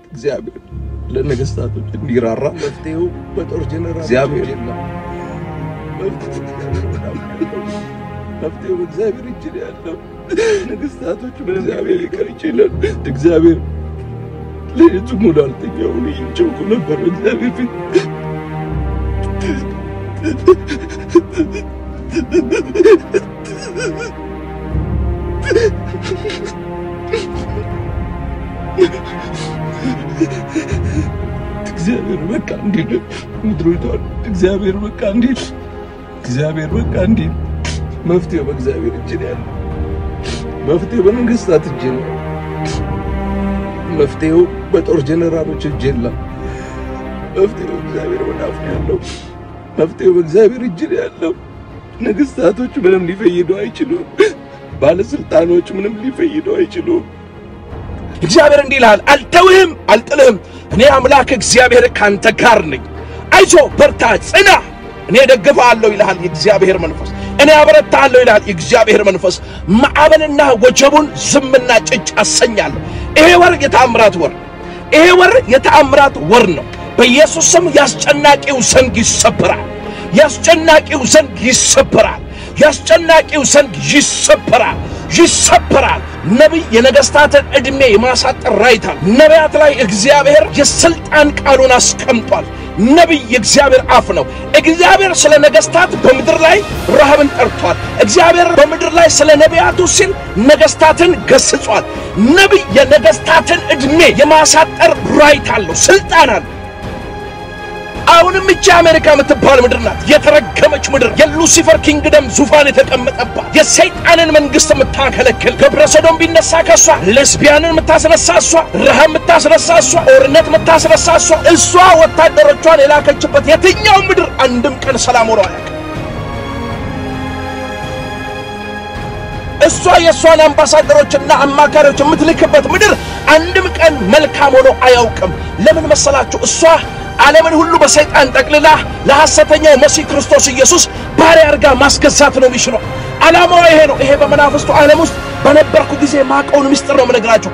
እግዚአብሔር ለነገስታቶች እንዲራራ መፍትሄው በጦር ጀነራል እግዚአብሔር የለም። መፍትሄው በእግዚአብሔር እጅ ነው ያለው። ነገስታቶች በእግዚአብሔር ሊቀር ይችላል። እግዚአብሔር ሌሊቱ ሙሉ አልተኛውም። ይጨውቁ ነበር በእግዚአብሔር ፊት እግዚአብሔር በቃ እንዲል ምድሪቷን እግዚአብሔር በቃ እንዲል እግዚአብሔር በቃ እንዲል መፍትሄው በእግዚአብሔር እጅ ነው ያለው። መፍትሄው በመንግስታት እጅ ነው። መፍትሄው በጦር ጀነራሎች እጅ የለም። መፍትሄው እግዚአብሔር ወዳፍ ነው ያለው። መፍትሄው በእግዚአብሔር እጅ ነው ያለው። ነገስታቶች ምንም ሊፈይዱ አይችሉም። ባለስልጣኖች ምንም ሊፈይዱ አይችሉም። እግዚአብሔር እንዲህ ይልሃል፣ አልተውህም፣ አልጥልህም። እኔ አምላክ እግዚአብሔር ካንተ ጋር ነኝ። አይዞ በርታ፣ ጽና፣ እኔ ደግፍሃለሁ ይልሃል የእግዚአብሔር መንፈስ። እኔ አበረታሃለሁ ይልሃል የእግዚአብሔር መንፈስ። ማዕበልና ወጀቡን ዝምና ጭጭ አሰኛለሁ። ይሄ ወር የተአምራት ወር፣ ይሄ ወር የተአምራት ወር ነው። በኢየሱስ ስም ያስጨናቂው ዘንግ ይሰበራል። ያስጨናቂው ዘንግ ይሰበራል። ያስጨናቂው ዘንግ ይሰበራል ይሰበራል። ነቢይ የነገስታትን ዕድሜ የማሳጠር ራይታል። ነቢያት ላይ እግዚአብሔር የስልጣን ቃሉን አስቀምጧል። ነቢይ የእግዚአብሔር አፍ ነው። እግዚአብሔር ስለ ነገስታት በምድር ላይ ረሃብን ጠርቷል። እግዚአብሔር በምድር ላይ ስለ ነቢያቱ ሲል ነገስታትን ገስጿል። ነቢይ የነገስታትን ዕድሜ የማሳጠር ራይት አለው፣ ስልጣን አለው። አሁንም እቺ አሜሪካ የምትባል ምድር ናት የተረገመች ምድር፣ የሉሲፈር ኪንግደም ዙፋን የተቀመጠባት የሰይጣንን መንግስት የምታከለክል ግብረ ሰዶም ቢነሳ ከሷ፣ ሌስቢያንን የምታስነሳ እሷ፣ ረሃብ የምታስነሳ እሷ፣ ጦርነት የምታስነሳ እሷ፣ እሷ ወታደሮቿን የላከችበት የትኛው ምድር አንድም ቀን ሰላም ሆኖ አያውቅም። እሷ የእሷን አምባሳደሮችና አማካሪዎች የምትልክበት ምድር አንድም ቀን መልካም ሆኖ አያውቅም። ለምን መሰላችሁ? እሷ ዓለምን ሁሉ በሰይጣን ጠቅልላ ለሐሰተኛው መሲህ ክርስቶስ ኢየሱስ ባሪያ አድርጋ ማስገዛት ነው የሚችለው። ዓላማዋ ይሄ ነው። ይሄ በመናፍስቱ ዓለም ውስጥ በነበርኩ ጊዜ ማቀውን ምስጢር ነው የምነግራቸው።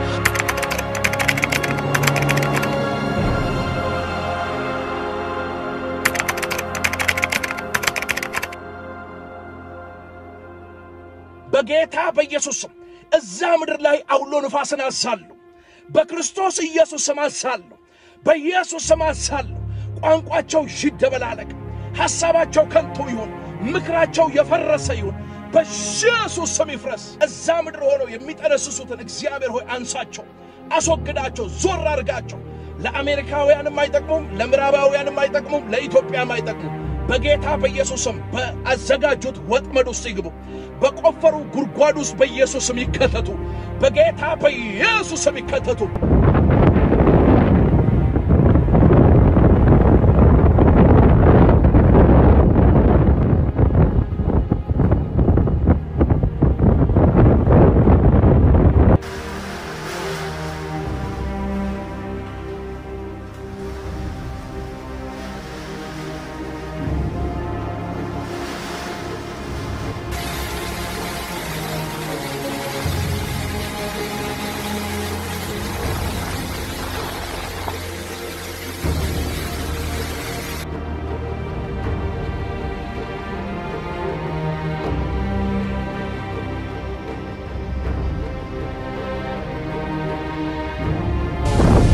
በጌታ በኢየሱስ ስም እዛ ምድር ላይ አውሎ ንፋስን አዛለሁ። በክርስቶስ ኢየሱስ ስም አዛለሁ። በኢየሱስ ስም አዛለሁ። ቋንቋቸው ይደበላለቅ፣ ሐሳባቸው ከንቱ ይሁን፣ ምክራቸው የፈረሰ ይሁን፣ በኢየሱስ ስም ይፍረስ። እዛ ምድር ሆነው የሚጠነስሱትን እግዚአብሔር ሆይ አንሳቸው፣ አስወግዳቸው፣ ዞር አድርጋቸው። ለአሜሪካውያንም አይጠቅሙም፣ ለምዕራባውያንም አይጠቅሙም፣ ለኢትዮጵያም አይጠቅሙም። በጌታ በኢየሱስ ስም በአዘጋጁት ወጥመድ ውስጥ ይግቡ። በቆፈሩ ጉድጓድ ውስጥ በኢየሱስ ስም ይከተቱ። በጌታ በኢየሱስ ስም ይከተቱ።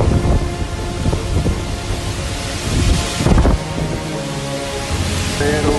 Pero